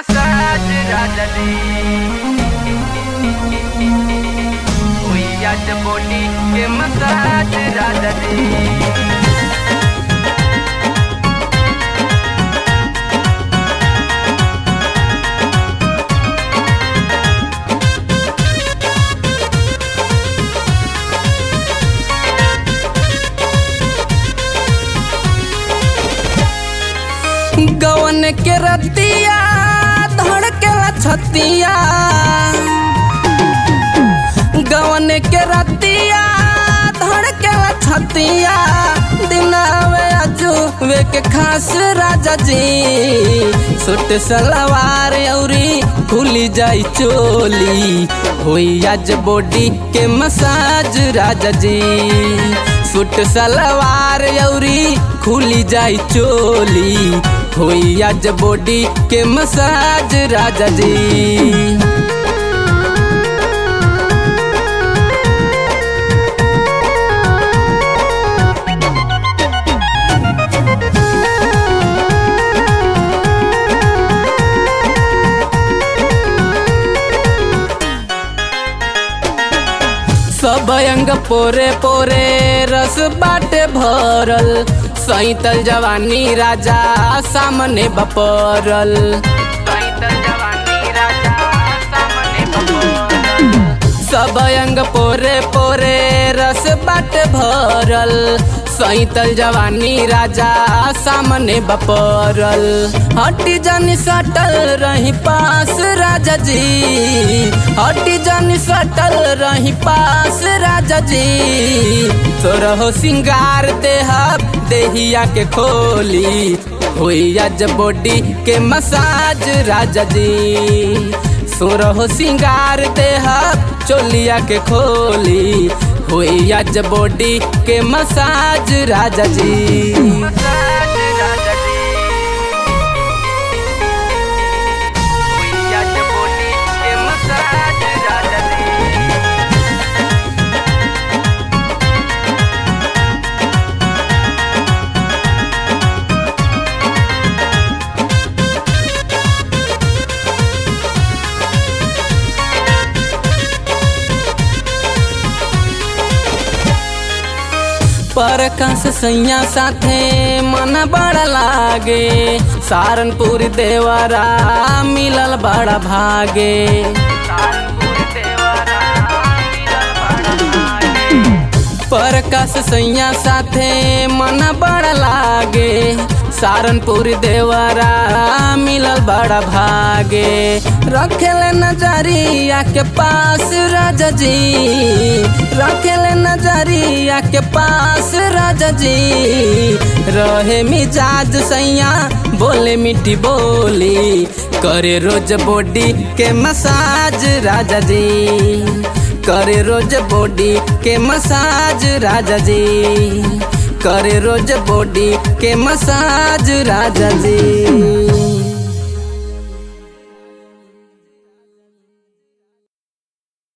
Massage राजा जी हुई आज बॉडी के मसाज राजा जी गवन के रतिया धड़केला छतिया गवन के रतिया धड़केला छतिया दिनावे अजुवे के खास राजा जी सुट सलवार औरी खुली जाई चोली होई आज बॉडी के मसाज राजा जी सुट सलवार औरी खुली जाई चोली होई आज बॉडी के मसाज राजा जी सब अंग पोरे पोरे रस बाटे भरल सैतल जवानी राजा सामने बपरल सैतल जवानी राजा सामने बपौरल। सब अंग पोरे पोरे रस बाटे भरल सैतल जवानी राजा सामने बपरल हटी जानी सटल रही पास राजा जी हटी जानी सटल रही पास राजा जी तोरहो सिंगार देह देहिया के खोली होई आज बॉडी के मसाज राजा जी सुरहो सिंगार देह चोलिया के खोली हुई आज बॉडी के मसाज राजा जी मसाज राजा जी हुई आज बॉडी के मसाज राजा जी परकस सैया साथे मन बड़ा लागे सारनपुर देवरा मिलल बड़ा भागे कानपुर देवरा मिलल बड़ा भागे। परकस सैया साथे मन बड़ा लागे सारनपुर देवरा मिलल बड़ा भागे रखेले नजरिया के पास राजा जी रखेले नजरिया के पास राजा जी रहे मिजाज सैया बोले मीठी बोली करे रोज बॉडी के मसाज राजा जी करे रोज बॉडी के मसाज राजा जी करे रोज बॉडी के मसाज राजा जी